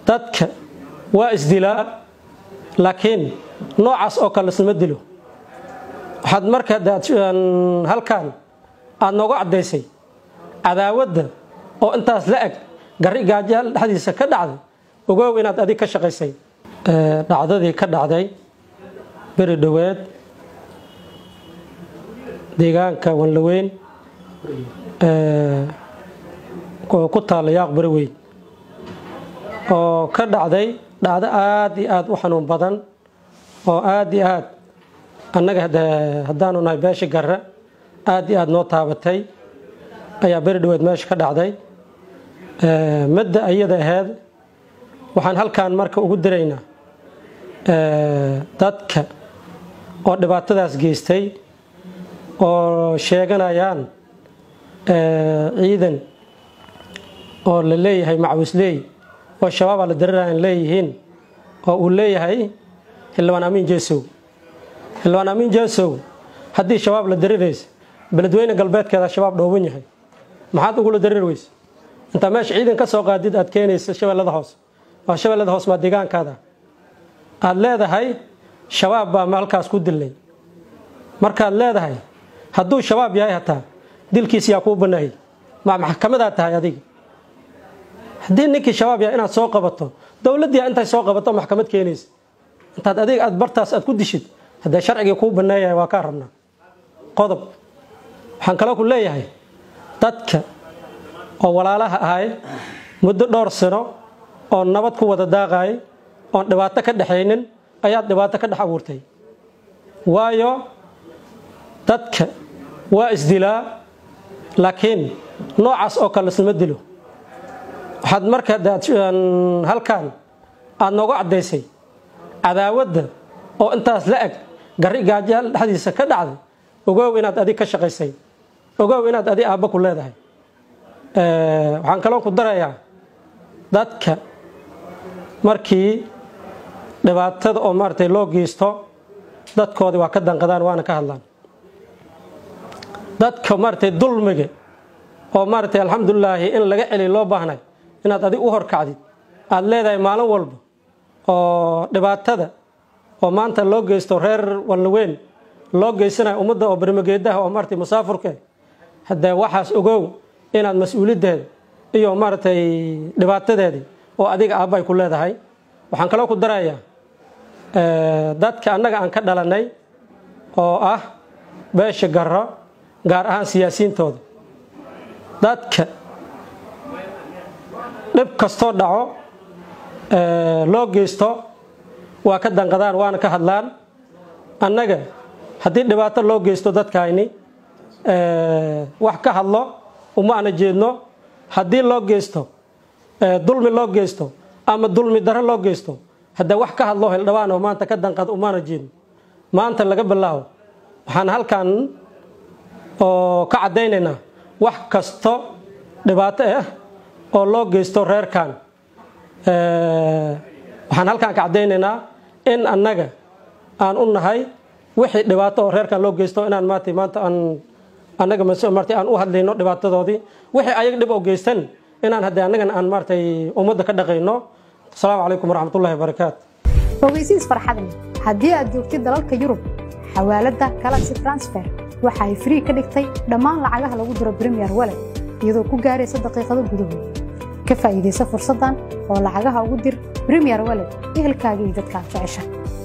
dadka waa isdilaa laakiin noocaas oo kale isma dilo waxaad marka halkan aad nooga caddaysay cadaawadda oo intaas la eg gari gaajaal dhexdiisa ka dhacday ogow inaad adig ka shaqaysay dhacdadii ka dhacday beri dhoweed deegaanka wanlaweyn oo ku taalla yaaq bari weyn oo ka dhacday dhacdo aad iyo aad u xanuun badan oo aad iyo aad annaga haddaanu nahay beesha garra aad iyo aad noo taabatay ayaa beri dhoweed meesha ka dhacday madda ayada aheyd waxaan halkan marka ugu diraynaa dadka oo dhibaatadaas geystay oo sheeganayaan ciidan oo la leeyahay macwisley oo shabaabaa la dariraan leeyihiin oo uu leeyahay xildhibaan amiin jeesow xildhibaan amiin jeesow haddii shabaab la dariraysa beledweyne galbeedkeeda shabaab dhooban yahay maxaad ugula darir weyse intaa meesha ciidan ka soo qaadid aad keenaysa shabeellada hoos waa shabeellada hoos maa deegaankaada aad leedahay shabaab baa halkaas ku dilay markaad leedahay hadduu shabaab yahay hataa dilkiis yaa kuu banaayay ma maxkamadaad tahay adiga haddii ninkii shabaab yahay inaad soo qabato dowladdii intay soo qabato maxkamad keenaysa intaad adig aad bartaas aad ku dishid haddee sharcigii kuu baneeyahay waa kaa rabnaa qodob waxaan kaloo ku leeyahay dadka oo walaalaha ahay muddo dhowr sano oo nabad ku wada daaqaay oon dhibaato ka dhexaynin ayaad dhibaato ka dhex abuurtay waayo dadka waa isdilaa laakiin noocaas oo kale isma dilo waxaad marka halkan aad nooga caddaysay cadaawadda oo intaas la eg gari gaajaal dhexdiisa ka dhacday ogow inaad adig ka shaqaysay ogow inaad adig aabba ku leedahay waxaan kaloo ku darayaa dadka markii dhibaatada oo maaratay loo geysto dadkoodii waa ka danqadaan waana ka hadlaan dadka maaratay dulmiga oo maaratay alxamdulilaahi in laga celiy loo baahnay inaad adig u horkacdid aad leedahay maalin walba oo dhibaatada oo maanta loo geysto reer walnaweyn loo geysanayo ummadda oo bermageedaha oo maaratay musaafurka haddee waxaas ogow inaad mas-uuliddeeda iyo maaratay dhibaatadeedii oo adiga aabbay ku leedahay waxaan kaloo ku darayaa dadka annaga aan ka dhalanay oo ah beesha garro gaar ahaan siyaasiyiintooda dadka dhib kastoo dhaco loo geysto waa ka danqadaan waana ka hadlaan annaga haddii dhibaato loo geysto dadkayni wax ka hadlo uma ana jeedno haddii loo geysto dulmi loo geysto ama dulmi daro loo geysto haddee wax ka hadlo hildhibaan oo maanta ka danqad umaana jeedno maanta laga bilaabo waxaan halkan oo ka caddaynaynaa wax kasto dhibaato ah oo loo geysto reerkan waxaan halkan ka caddaynaynaa in annaga aan u nahay wixii dhibaato oo reerkan loo geysto inaan maanta maanta aan annaga marta aan u hadlayno dhibaatadoodii wixii ayaga dhib oo geystan inaan haddee annagan aan maaratay ummadda ka dhaqayno asalaamu calaykum waraxmatullahi wabarakaatu ogeysiis farxadni haddii aad joogtid dalalka yurub xawaaladda galaxy transfer waxa ay frii ka dhigtay dhammaan lacagaha lagu diro bremiyer walet iyadoo ku gaaraysa daqiiqado gudahood ka faa'iidaysa fursaddan oo lacagaha ugu dir bremiyer walet ehelkaaga iyo dadkaad jecesha